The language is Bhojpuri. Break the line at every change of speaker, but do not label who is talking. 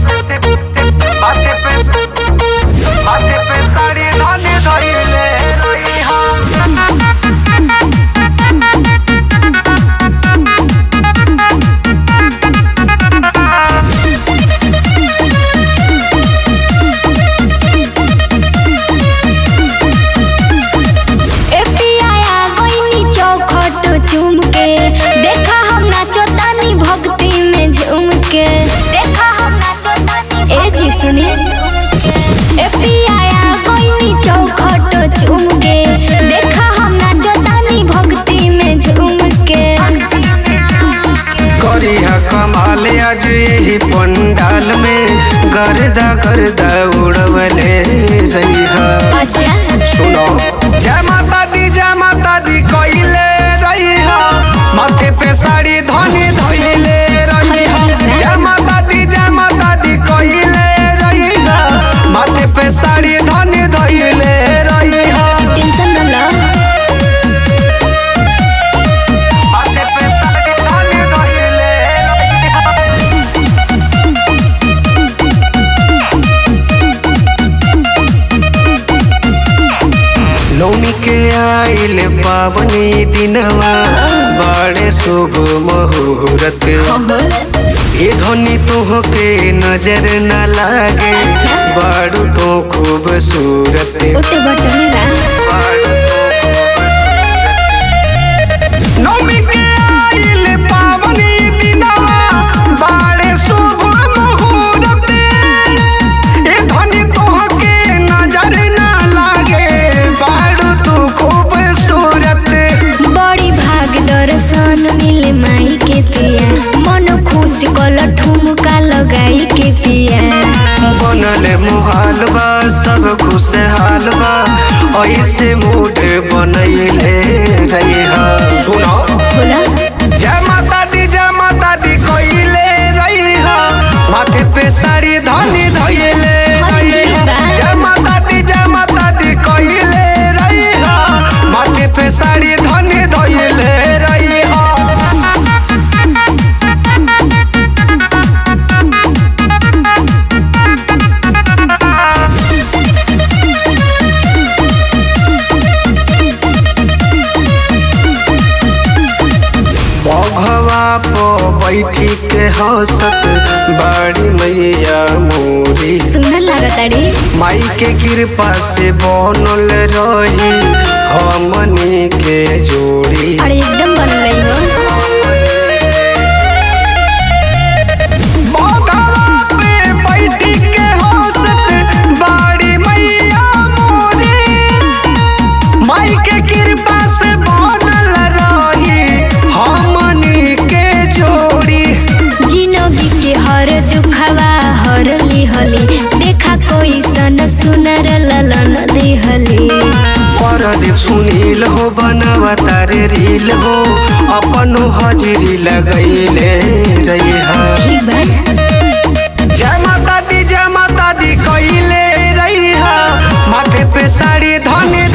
माथे पे माथे पे साड़ी धने धइले रही हम
एफबीआई आ गईनी चौखट चुम के देखा हम नाचो तानी भक्ति में झूम के देखा हम नाचो तानी ए जी सुनिए एफबीआई आ गईनी चौखट चुम के देखा हम नाचो तानी भक्ति में झूम के
करिया कमाल आज यही पंडाल में गर्दा गर्दा उड़वले रही
अच्छा
सुनो जय माता दी जय माता दी कइले रही माथे पे साड़ी धनी धइले रही जय माता दी जय माता दी कइले रही माथे पे साड़ी धनी धइले रही
टेंशन न लो
माथे पे साड़ी धनी धइले नौमी के आइल पावनी दिनवा बड़े शुभ मुहूर्त ये ध्वनि तुहके नजर न लागे
अच्छा।
बड़ू तो खूबसूरत
उते बटन बा
बड़ू तो खूबसूरत। नौमी के आइल पावनी दिनवा बड़े शुभ मुहूर्त ये ध्वनि तुहके नजर न लागे बड़ू तू खूबसूरत
बड़ी भाग दर्शन मिले माई के पिया मन खुश कल ठुमका लगाई के पिया
बनल मुहाल बा सब खुशहाल बा ऐसे मूड बनैले रही सुनो
बोला
जय माता दी जय माता दी कइले रही माथे पे साड़ी धनी धइले रही जय माता दी जय माता दी कइले रही माथे पे साड़ी धनी धइले रही बघवा पो बैठी के हंसत बड़ी मैया मोरी
सुंदर लागताड़ी
माई के कृपा से बनल रही हमनी के जोड़ी
अरे एकदम बन रही हो
बघवा पे बैठी के हंसत बड़ी मैया मोरी माई के कृपा से बनल रही हमनी के जोड़ी
जिंदगी के हर दुखवा हर लिहली देखा कोई सन सुनर ललन दिहली
परदीप सुनील हो बनवा तारे रील हो अपनो हाजिरी लगैले रही
ठीक बा
जय माता दी जय माता दी कइले रही माथे पे साड़ी धनी